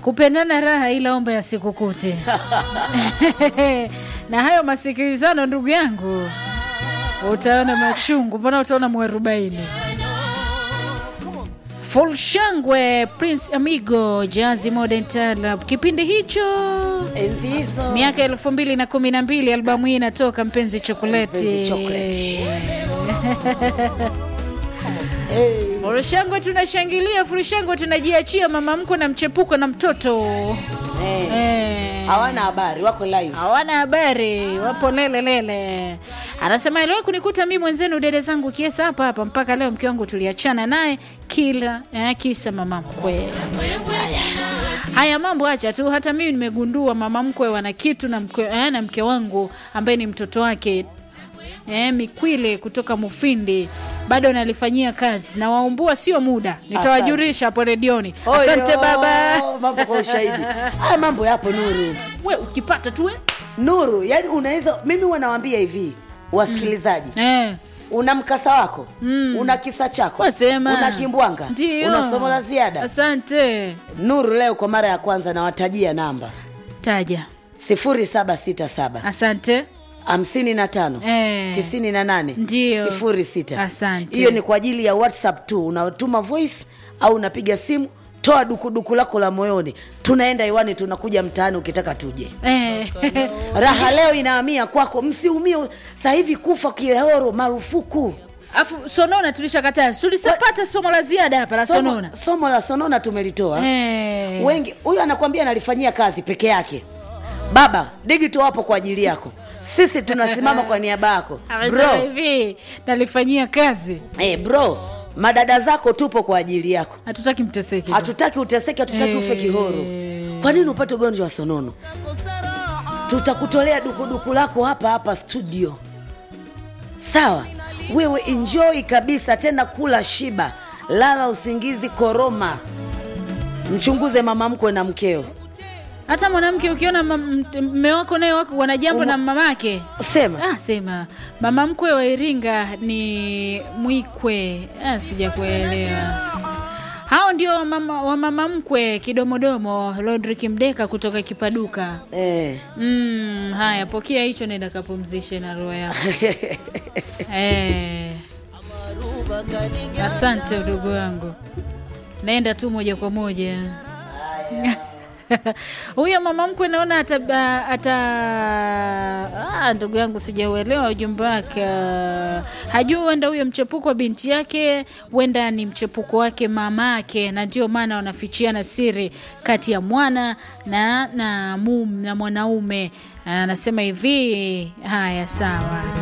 kupendana raha ila omba yasikukute na hayo masikilizano ndugu yangu utaona machungu mbona utaona mwarobaini full shangwe prince amigo jazi modern talab kipindi hicho enzi hizo miaka elfu mbili na kumi na mbili albamu hii inatoka mpenzi chokoleti Mpenzi Chokoleti. hey. furushangwe tunashangilia furushangwe tunajiachia mama mko na mchepuko na mtoto hey. Eh. hawana habari wako live hawana habari wapo lelelele anasema aliwahi kunikuta mi mwenzenu dede zangu kiesa hapa hapa mpaka leo mke wangu tuliachana naye kila eh, kisa mama mkwe haya mambo acha tu hata mimi nimegundua mama mkwe wana kitu na mke, eh, na mke wangu ambaye ni mtoto wake eh, mikwile kutoka mufindi bado nalifanyia kazi na waumbua sio muda nitawajulisha hapo redioni asante Oyo, baba mambo kwa ushahidi haya mambo yapo nuru we ukipata tu eh? nuru yani unaweza mimi wanawambia hivi wasikilizaji Eh. una mkasa wako mm. una kisa chako Wasema. una kimbwanga Ndio. una somo la ziada Asante. nuru leo kwa mara ya kwanza nawatajia namba Taja. 0767 Asante. 55 Eh. 98 Ndio. 06 Asante. hiyo ni kwa ajili ya whatsapp tu unatuma voice au unapiga simu toa dukuduku lako la moyoni tunaenda iwani tunakuja mtaani ukitaka tuje Eh. raha leo inahamia kwako msiumie sasa hivi kufa kihoro marufuku Afu sonona tulishakataa. Tulisapata somo la ziada hapa la somo, sonona. somo la sonona tumelitoa Eh. wengi huyu anakwambia analifanyia kazi peke yake baba digito wapo kwa ajili yako sisi tunasimama kwa niaba yako Amesema bro, hivi nalifanyia kazi. eh, bro madada zako tupo kwa ajili yako Hatutaki mteseke. hatutaki uteseke hatutaki ufe kihoro kwa nini upate ugonjwa wa sonono tutakutolea dukuduku lako hapa hapa studio sawa wewe enjoy kabisa tena kula shiba lala usingizi koroma mchunguze mama mkwe na mkeo Hata mwanamke ukiona mam- m- mme wako naye wako wana jambo na mamake. sema Ah, sema mama mkwe wa Iringa ni mwikwe. Ah, sijakuelewa. Hao ndio wamama, wamama mkwe kidomodomo Rodrick Mdeka kutoka Kipaduka. eh. Mm, haya pokea hicho, nenda kapumzishe na roho yako. eh. Asante udogo wangu, naenda tu moja kwa moja. Huyo mama mkwe naona ata, ata ah, ndugu yangu sijauelewa ujumbe wake. Ah, Hajui huenda huyo mchepuko wa binti yake huenda ni mchepuko wake mamake, na ndio maana wanafichiana siri kati ya mwana na na, mum, na mwanaume. Anasema hivi, haya sawa.